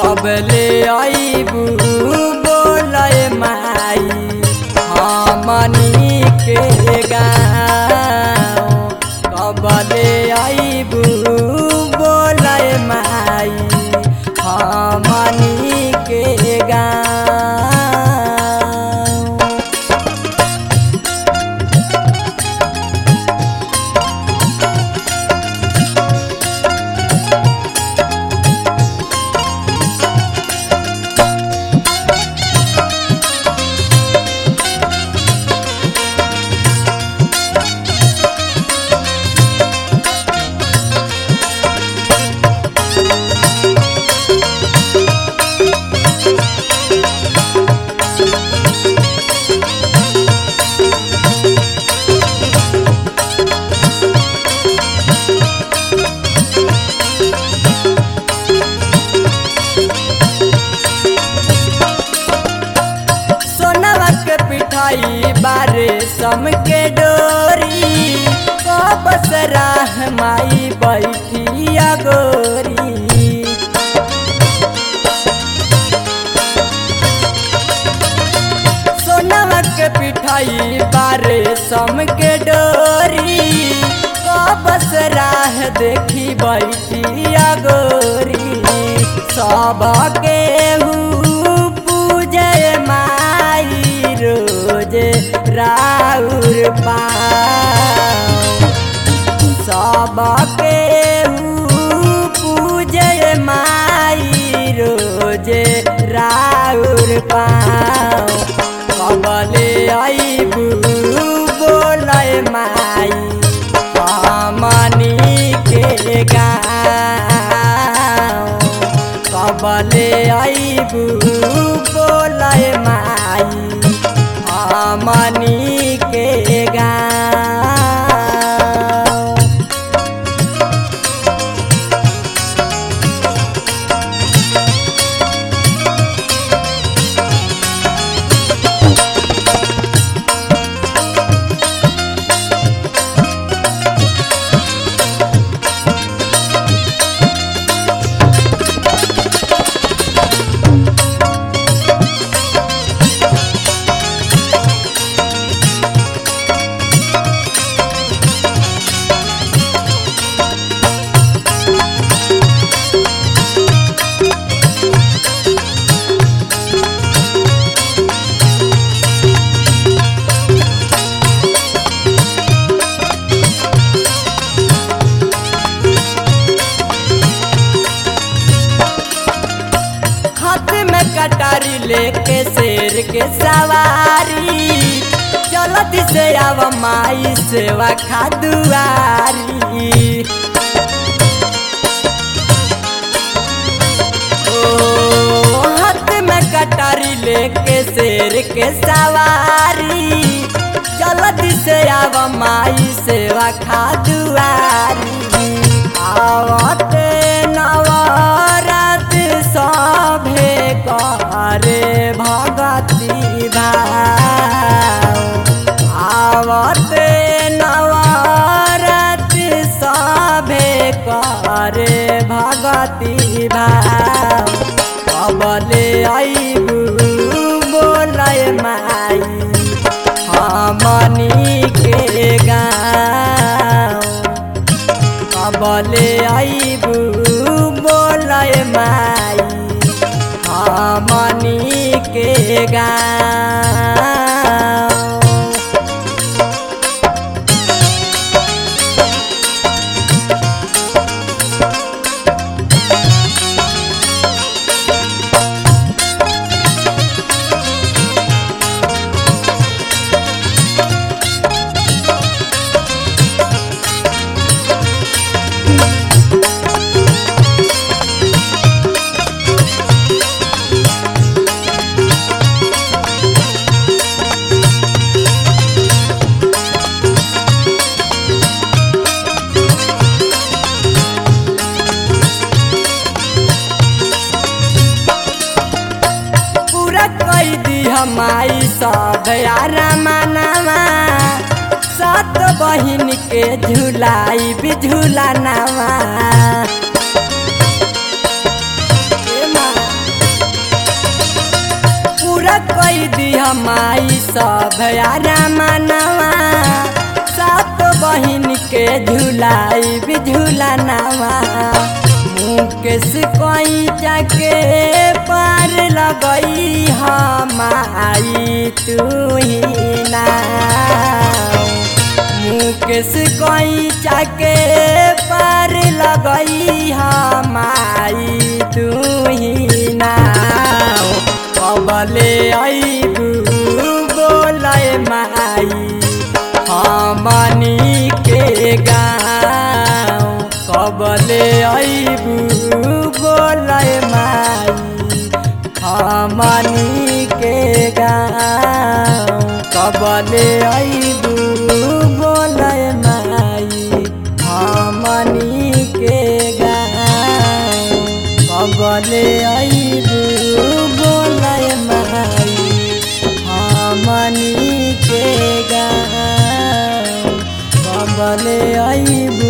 कब ले आईबू बोलय माई हमनी के गाँव कब ले आईबू बोलय माई हमनी के गाँव सोनवा के पिठाई बारे सम के डोरी कबस राह माई बैठिया गोरी सोनवा के पिठाई बारे सम के डोरी कबस राह देखी बैठिया गोरी सब केहू पूजय माई रोज राउर पाओ सब केहू पूजय माई रोज राउर पाओ कबले आईबू बोलय माई हमनी के गाँव कबले आईबू बोलय माई हमनी के गाँव हाथ में कटारी लेके शेर के सवारी चलत से आव माई सेवा खादुआरी ओ हाथ में कटारी लेके शेर के सवारी चलत से आव माई सेवा खादुआरी आवते नवरात सभे करे भगती भाव आवते नवरात सभे करे भगती भाव कबले आईबू बोलय माई हमनी के गाँव कबले आईबू बोलय माई हमनी के गाँव माई सब रमानवा सात बहिन के झुलाई भी झुलानवा ए माँ यारा मनवा सात बहिन के झुलाई भी झूला नवा मुकेश कोई जाके पार लगई हमाई तू ही ना मुकेश कोई जाके पार लगई हमाई तू ही ना कबले अबू बोलय माई हमनी के गाँव कबले अबू बोलय माई हमनी के गाँव कबले अबू बोलय माई हमनी के गाँव कबले अबू बोलय माई हमनी के गाँव कबले अबू